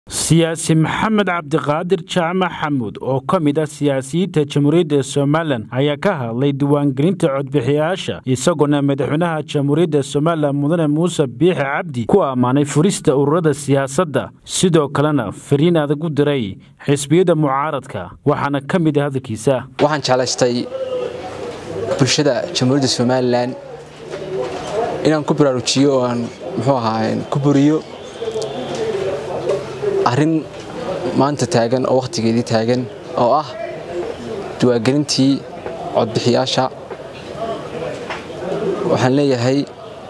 siyaasi maxamed cabdiqaadir jaamac xamuud oo ka mid ah siyaasiyiinta jamhuuriyadda somalilan ayaa ka hadlay diiwaangelinta codbixiyayaasha isagoona madaxweynaha jamhuuriyadda somalilan mudane muuse biixi cabdi ku ammaanay furista ururada siyaasadda sidoo kalena fariin adag u diray xisbiyada mucaaradka waxaana ka mid ah hadalkiisa waxaan jeclaystay bulshada jamhuuriyadda somalilan inaan ku baraarujiyo oo aan muxuu ahaa ku buriyo arrin maanta taagan oo wakhtigeedii taagan oo ah diiwaangelintii codbixiyaasha waxaan leeyahay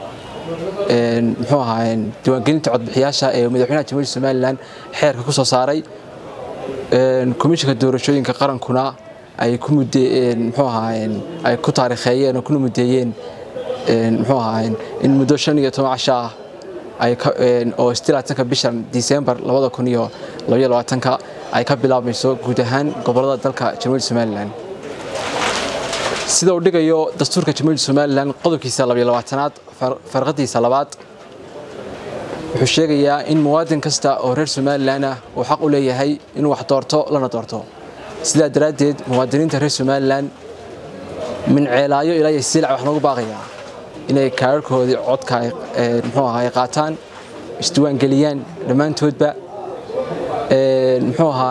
muxuu ahaa diiwaangelinta codbixiyaasha ee madaxweynaha jamhuuriyadda somalilan xeerka ku soo saaray komishinka doorashooyinka qarankuna ay ku mudeen muxuu ahaa ay ku taariikheeyeen oo kuna mudeeyeen muxuu ahaa in muddo shan iyo toban casho ah oo ka bishan disembar ka ay ka bilaabmayso guud ahaan gobolada dalka jamhuuriyadda somalilan sida uu dhigayo dastuurka jamhuuriyadda somalilan qodobkiisa aad farqadiisa labaad wuxuu sheegayaa in muwaadin kasta oo reer somalilan ah uu xaq u leeyahay inuu wax doorto lana doorto sidaa daraaddeed muwaadiniinta reer somalilan minceelaayo ilaa iyo siilac wax noogu baaqayaa inay kaararkoodii codka muxuu ahaa ay qaataan isdiiwaangeliyaan dhammaantoodba muxuu ahaa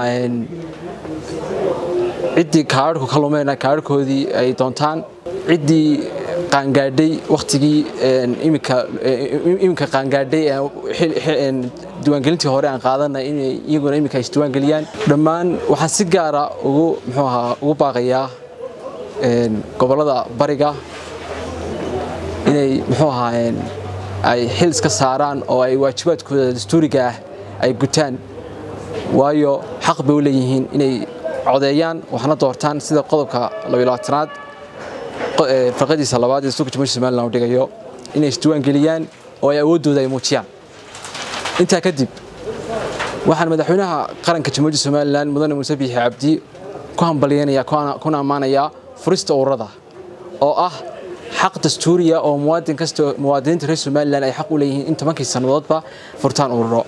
ciddii kaararku ka lumeyna kaararkoodii ay doontaan ciddii qaangaadhay wakhtigii iminka qaangaadhay diiwaangelintii hore aan qaadanay inay iyaguna iminka isdiiwaangeliyaan dhammaan waxaan si gaara ugu muxuu ahaa ugu baaqayaa gobollada bariga inay muxuu ahaa ay xil iska saaraan oo ay waajibaadkooda dastuuriga ah ay gutaan waayo xaq bay u leeyihiin inay codeeyaan waxna doortaan sida qodobka aad farqadiisa labaad ee dastuurka jamhuuriyadda somalilan uu dhigayo inay isdiiwaangeliyaan oo ay awooddooda ay muujiyaan intaa kadib waxaan madaxweynaha qaranka jamhuuriyadda somalilan mudane muuse biixi cabdi ku hambalyeynaya kuna ammaanayaa furista ururada oo ah xaq dastuuriya oo muwaadin kasta muwaadiniinta reer somalilan ay xaq u leeyihiin in tobankii sannadoodba furtaan ururo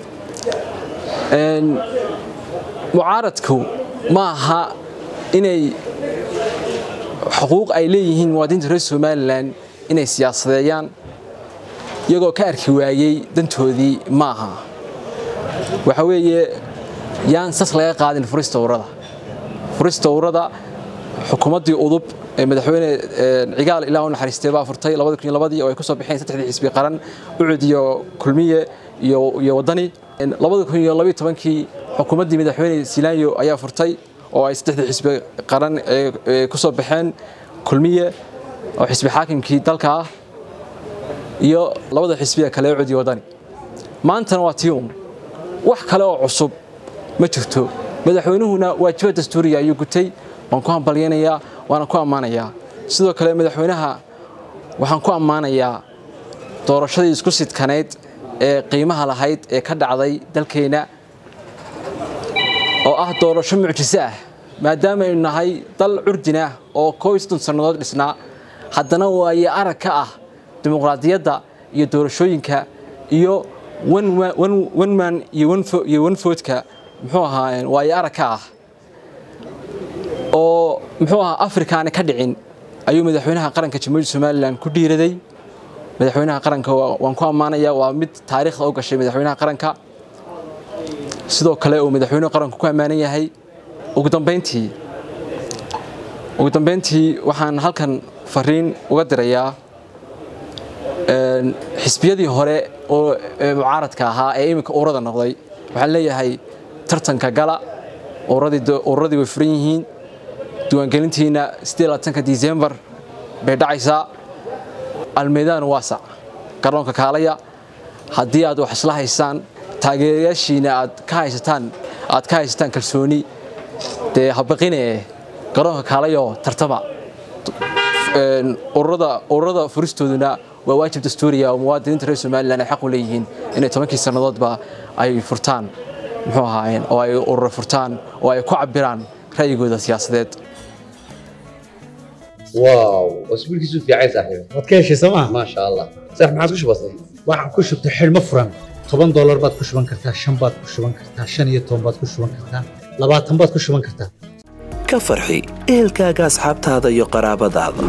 mucaaradku ma aha inay xuquuq ay leeyihiin muwaadiniinta reer somalilan inay siyaasadeeyaan iyagoo ka arki waayey dantoodii ma aha waxa weeye yaan sas laga qaadin furista ururada furista ururada xukuumaddii udub ee madaxweyne cigaal ilaa u naxariistay baa furtay labadii oo ay ku soo baxeen saddexdii xisbi qaran ucud iyo kulmiye iyo wadani kii xukuumaddii madaxweyne silaanyo ayaa furtay oo ay saddexdii xisbi qaran ku soo baxeen kulmiye oo xisbi xaakimkii dalka ah iyo labada xisbiya kale ucud iyo wadani maantana waa tiun wax kale oo cusub ma jirto madaxweynuhuna waajibaad dastuuriya ayuu gutay waan ku hambalyaynayaa waana ku ammaanayaa sidoo kale madaxweynaha waxaan ku ammaanayaa doorashadii isku sidkanayd ee qiimaha lahayd ee ka dhacday dalkeenna oo ah doorasho mucjiso ah maadaama aynu nahay dal curdin ah oo koob iyo soddon sannadood dhisnaa haddana waaye arag ka ah dimuqraadiyadda iyo doorashooyinka iyo wenman iyo wenfoodka muxuu ahaa waaye arag ka ah oo muxuu ahaa afrikaani ka dhicin ayuu madaxweynaha qaranka jamhuuriyadda somalilan ku dhiiraday madaxweynaha qaranka waan ku ammaanaya waa mid taariikhda u gashay madaxweynaha qaranka sidoo kale uu madaxweynuhu qaranku ku ammaanan yahay ugu dambayntii ugu dambayntii waxaan halkan fariin uga dirayaa xisbiyadii hore oo mucaaradka ahaa ee iminka ururada noqday waxaan leeyahay tartanka gala ururadii way furan yihiin diiwaangelintiina disembar bay dhacaysaa almeydaan waasac garoonka kaalaya haddii aad wax isla haysaan taageerayaashiina aad ka haysataan aad ka haysataan kalsooni dee habaqine garoonka kaalayo tartama ururada ururada furistooduna waa waajib dastuuriya oo muwaadiniinta reer somalilan ay xaq u leeyihiin inay tobankii sannadoodba ay furtaan muxuu ahaayeen oo ay ururo furtaan oo ay ku cabiraan ra'yigooda siyaasadeed واو اسبوع كيسو في عايز صاحبي waad ka heshay sooma ما شاء الله صح ما عاد كش بسيط waxaan ku shubtay xidhmo furan toban doolar baad ku shuban kartaa shan baad ku shuban kartaa shan iyo toban baad ku shuban kartaa labaatan baad ku shuban kartaa ka farxi ehelkaaga asxaabtaada iyo qaraabadaada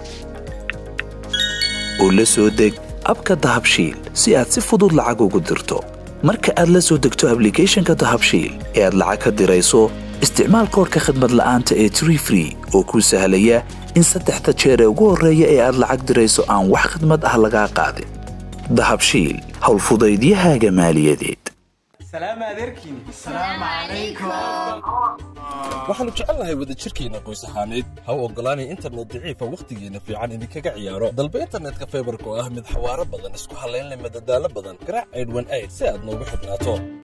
oo la soo deg abka dahabshiil si aad si fudud lacag ugu dirto marka aad la soo degto ablicathonka dahabshiil ee aad lacag ka dirayso isticmaal koorka khadmad la'aanta ee tree free oo kuu sahlaya in saddexda jeer ee ugu horreeya ee aad lacag dirayso aan wax khadmad ah lagaa qaadin dahabshiil howlfudaydiyahaaga maaliyadeed waxaannu jecelnahay wadajirkeenna qoys ahaaneed ha u oggolaanay internet daciifa wakhtigeenna fiican idinkaga ciyaaro dalba internetka faybarka oo ah mid xawaaro badan isku hallaynleh madadaalo badan garaac aydhwan ayd si aad noogu xidhnaato